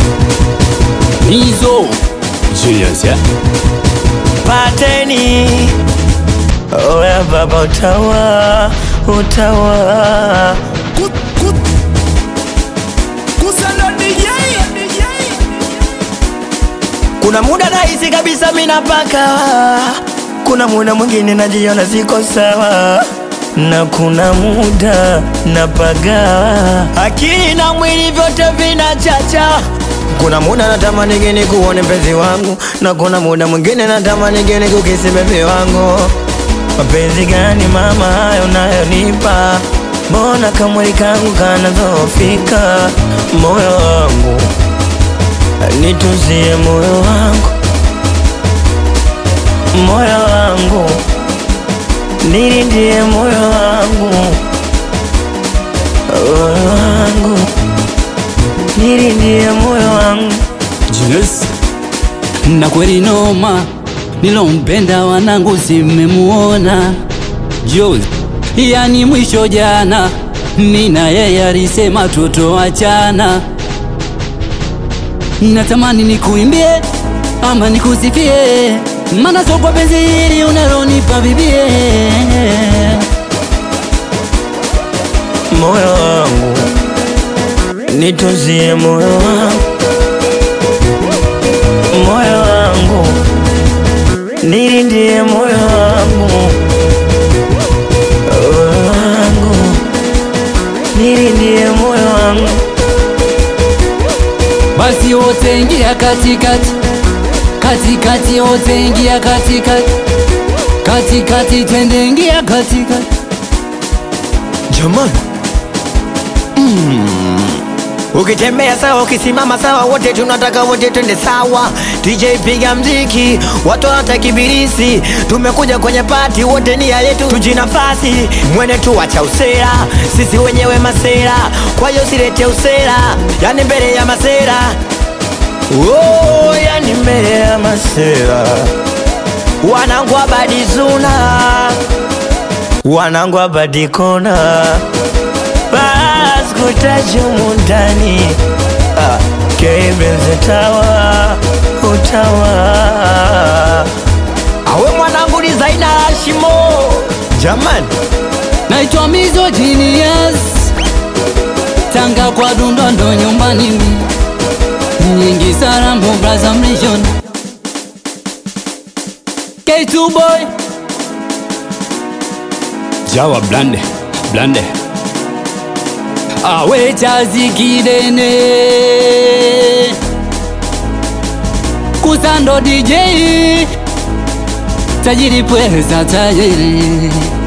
Mizo Julius ya pateni oya baba utawa utawa kuna muda nahisi kabisa minapaka kuna muda mwingine najiona siko sawa na kuna muda napaga akili na mwili vyote vinachacha kuna muda natamani geni kuone mpenzi wangu na kuna muda mwingine natamani geni kukisi bebi wangu mapenzi gani mama hayo nayonipa mbona kamwili kangu kanazofika moyo wangu nituzie moyo wangu moyo wangu nilindie moyo wangu moyo wangu nilindie moyo wangu Julius na kweli noma nilompenda wanangu simemuona Jules yani mwisho jana nina yeye alisema tutoachana natamani nikuimbie ama nikusifie mana sokwa penzi hili unalonipa bibie moyo wangu nituzie moyo wangu moyo wangu nilindie moyo wangu moyo wangu nilindie moyo wangu basi wote ingia katikati katikati wote ingia katikati katikati twende ingia katikati jamani ukitembea sawa ukisimama sawa wote tunataka wote twende sawa DJ piga mziki watu wanataka kibirisi tumekuja kwenye pati wote nia yetu tujinafasi mwene tu wacha usera sisi wenyewe masera kwa hiyo silete usera yani mbele ya masera oh, yani mbele ya masera wanangu abadizuna wanangu abadikona baskutajumu ndani ah, kebenze tawa utawa awe mwanangu ni zaina hashimo jamani naitwa Mizo Genius Tanga kwa Dundondo nyumbani mi nyingi Sarambo Braza Mlishon K2 boy Jawa blande blande awe chazi kidene kusando DJ tajiri pweza tajiri